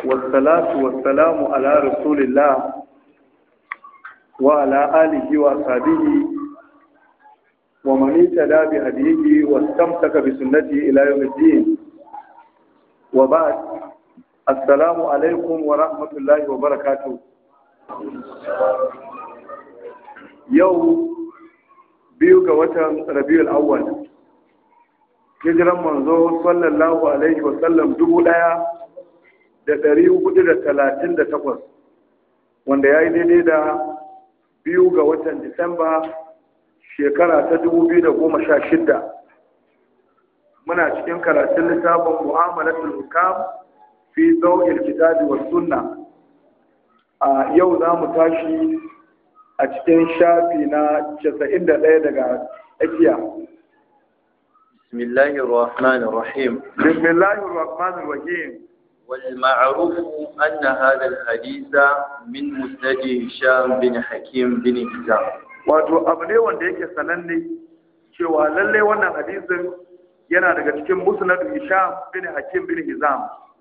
والصلاة والسلام على رسول الله وعلى آله وصحبه ومن اهتدى بهديه واستمسك بسنته إلى يوم الدين وبعد السلام عليكم ورحمة الله وبركاته يوم biyu ga watan rabiul awwal hijiran manzo sallallahu alaihi wa sallam dubu daya da dari hudu da talatin da takwas wanda ya yi daidai da biyu ga watan disamba shekara ta dubu biyu da goma sha shidda muna cikin karatun littafin mu'amalatul hukam fi zawil kitabi wa sunna a yau za mu tashi a cikin shafi na 91 daga tsakiya. Bismillahir Rahmanir Rahim. Bismillahir Rahmanir Rahim. والمعروف أن هذا الحديث من مسند هشام بن حكيم بن هشام wato abu ne wanda yake sananne cewa lallai wannan hadisin yana daga cikin musnad Hisham bin Hakim bin Hizam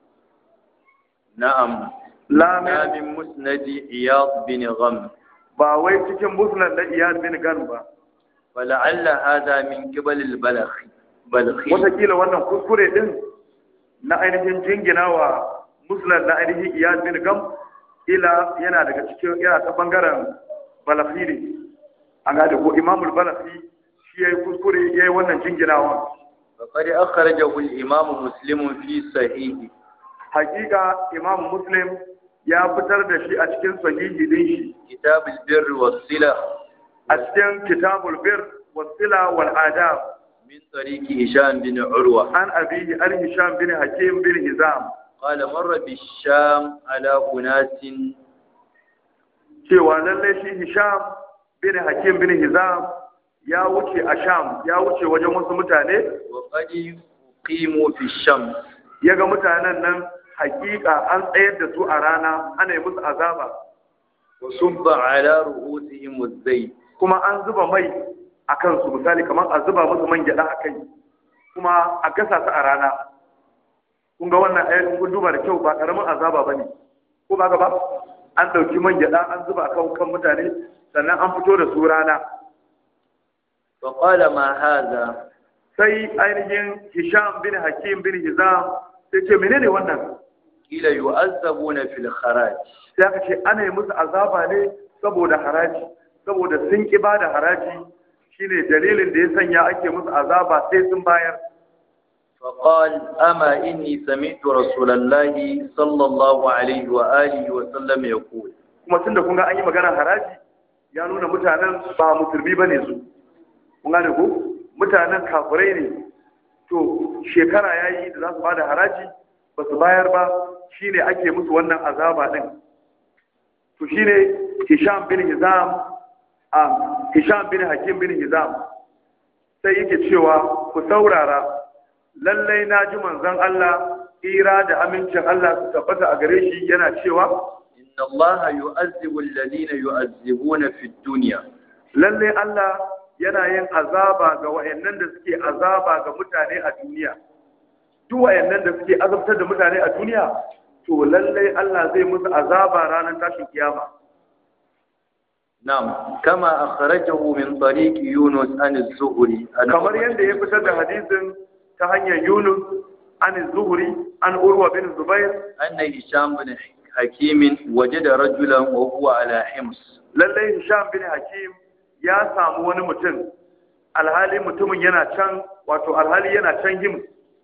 نعم la لا min من مسند إياض بن غم ba wai cikin musnad da Iyad bin Gan ba ولعل هذا من قبل البلخ بلخي watakila wannan kuskure din na ainihin jingina wa musnad na ainihin Iyad bin Gam ila yana daga cikin yana ta bangaren Balakhi ne an gane ko Imamul Balakhi shi yayi kuskure yayi wannan jinginawa فقد أخرجه الإمام مسلم في صحيحه hakika Imam Muslim ya fitar da shi a cikin sahihi din shi كتاب البر والصلة a cikin kitabul bir wasila wal adab من طريق هشام بن عروة an abihi an hisham bin hakim bin hizam قال مر بالشام على أناس cewa lalle shi hisham bin hakim bin hizam ya wuce a sham ya wuce wajen wasu mutane وقد قيموا في الشمس ya ga mutanen nan hakika an tsayar da su a rana ana yi musu azaba وصب على رؤوسهم الزيت kuma an zuba mai a kansu misali kamar a zuba musu man gyada a kai kuma a gasa su a rana kun ga wannan ayat kun duba da kyau ba karamin azaba ba ne ko ba ba an ɗauki man gyada an zuba kan kan mutane sannan an fito da su rana فقال ما هذا sai ainihin hisham bin hakim bin hizam sai ce menene wannan قيل يؤذبون في الخراج sai aka ce ana yi musu azaba ne saboda haraji saboda sun ki ba da haraji shine dalilin da ya sanya ake musu azaba sai sun bayar فقال أما إني سمعت رسول الله صلى الله عليه وآله وسلم يقول kuma tunda kun ga an yi magana haraji ya nuna mutanen ba musulmi ba ne su kun gane ko mutanen kafirai ne to shekara ya yi da za su bada haraji ba su bayar ba shine ake musu wannan azaba din to shine hisham bin hizam a hisham bin hakim bin hizam sai yake cewa ku saurara lallai na ji manzon Allah ira da amincin Allah su tabbata a gare shi yana cewa إن الله يؤذب الذين يؤذبون في الدنيا lalle Allah yana yin azaba ga wayannan da suke azaba ga mutane a duniya duk wayannan da suke azabtar da mutane a duniya to lalle Allah zai musu azaba ranar tashin kiyama نعم كما أخرجه من طريق يونس عن الزهري عن kamar yadda ya fitar da hadisin ta hanyar Yunus an Zuhri an Urwa bin Zubair أن هشام بن حكيم وجد رجلا وهو على حمص lalle Hisham bin Hakim ya samu wani mutum alhali mutumin yana can wato alhali yana can Hims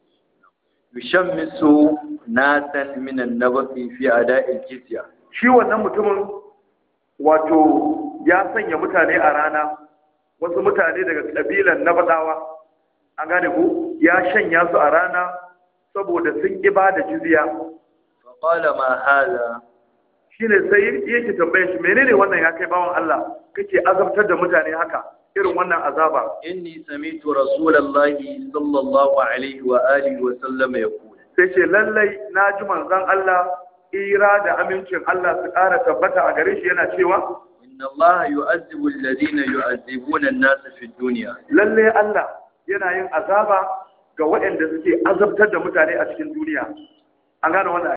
يشمس ناسا من النبط في أداء الجزية shi wannan mutumin wato ya sanya mutane a rana wasu mutane daga ƙabilan na baɗawa an gane ku ya shanya su a rana saboda sun ƙi ba da jizya فقال ما هذا shi ne sai yake tambaye shi menene wannan ya kai bawan Allah kake azabtar da mutane haka irin wannan azaba إني سمعت رسول الله صلى الله عليه وآله وسلم يقول sai ce lallai na ji manzon Allah ira da amincin Allah su ƙara tabbata a gare shi yana cewa إن الله يؤذب الذين يؤذبون الناس في الدنيا lalle Allah yana yin azaba ga waɗanda suke azabtar da mutane a cikin duniya an gane wannan